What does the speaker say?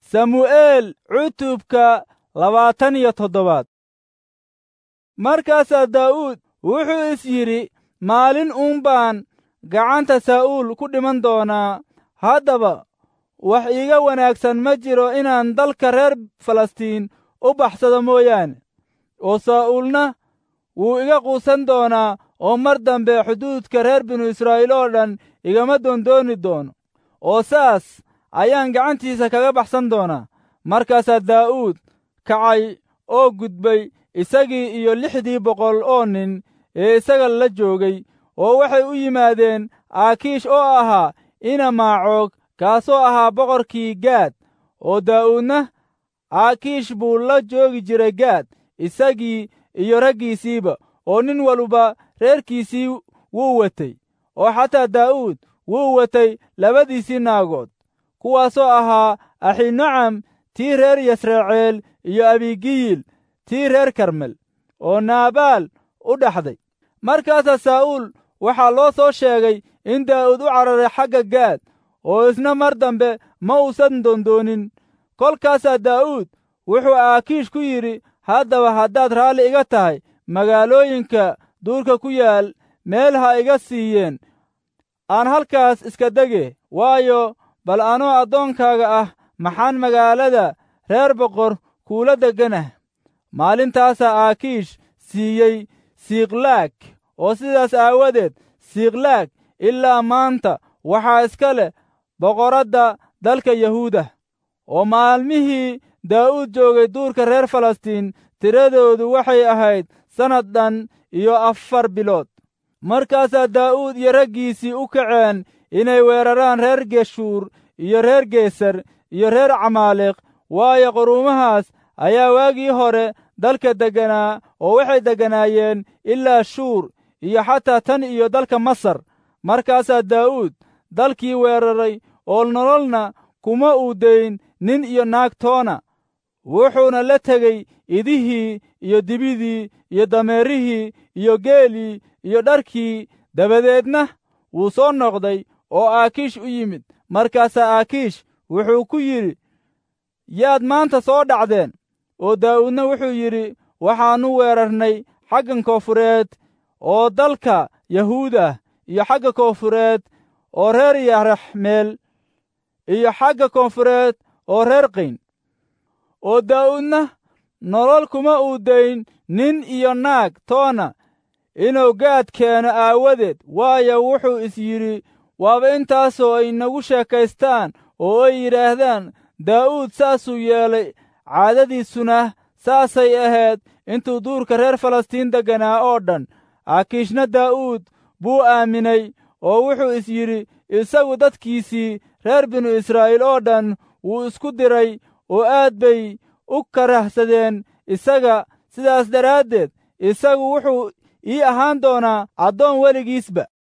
samu'eel cutubka labaatan iyo toddobaad markaasaa daa'uud wuxuu is yidhi maalin uun baan gacanta saa'uul ku dhiman doonaa haddaba wax iiga wanaagsan ma jiro inaan dalka reer falastiin u baxsado mooyaane oo saa'uulna wuu iga quusan doonaa oo mar dambe xuduudka reer binu israa'iil oo dhan igama doondooni doono oo saas ayaan gacantiisa kaga baxsan doonaa markaasaa daa'uud kacay oo gudbay isagii iyo lixdii boqol oo nin ee isaga la joogay oo waxay u yimaadeen aakiish oo ahaa ina maacoog kaasoo ahaa boqorkii gaad oo daa'uudna aakiish buu la joogi jiray gaad isagii iyo raggiisiiba oo nin waluba reerkiisii wuu watay oo xataa daa'uud wuu watay labadiisii naagood kuwaasoo ahaa axinocam tii reer yasraceel iyo abigiyil tii reer karmel oo naabaal u dhaxday markaasaa saa'uul waxaa loo soo sheegay in daa'uud u cararay xagga gaad oo isna mar dambe ma uusan doondoonin kolkaasaa daa'uud wuxuu aakiish ku yidhi haddaba haddaad raalli iga tahay magaalooyinka duurka ku yaal meel ha iga siiyeen aan halkaas iska dege waayo bal anoo addoonkaaga ah maxaan magaalada reer boqor kuula degganah maalintaasaa aakiish siiyey siikhlaag oo sidaas aawadeed siikhlaag ilaa maanta waxaa iska leh boqoradda dalka yahuuda oo maalmihii daa'uud joogay duurka reer falastiin tiradoodu waxay ahayd sannad dhan iyo afar bilood markaasaa daa'uud iyo raggiisii u kaceen inay weeraraan reer geshuur iyo reer geesar iyo reer camaaleq waayo quruumahaas ayaa waagii hore dalka degganaa oo waxay degganaayeen ilaa shuur iyo xataa tan iyo dalka masar markaasaa daa'uud dalkii weeraray oo nololna kuma uu dayn nin iyo naag toona wuxuuna la tegey idihii iyo dibidii iyo dameerihii iyo geelii iyo dharkii dabadeedna wuu soo noqday oo aakiish u yimid markaasaa aakiish wuxuu ku yidhi yaad maanta soo dhacdeen oo daa'uudna wuxuu yidhi waxaannu weerarnay xaggan koonfureed oo dalka yahuud ah iyo xagga koonfureed oo reer yaraxmeel iyo xagga koonfureed oo reer qayn oo daa'uudna nolol kuma uu dayn nin iyo naag toona inuu gaad keeno aawadeed waayo wuxuu is yidhi waaba intaasoo ay nagu sheekaystaan oo ay yidhaahdaan daa'uud saasuu yeelay caadadiisuna saasay ahayd intuu duurka reer falastiin degganaa oo dhan aakiishna daa'uud buu aaminay oo wuxuu is yidhi isagu dadkiisii reer binu israa'iil oo dhan wuu isku diray oo aad bay u karahsadeen isaga sidaas daraaddeed isagu wuxuu ii ahaan doonaa addoon weligiisba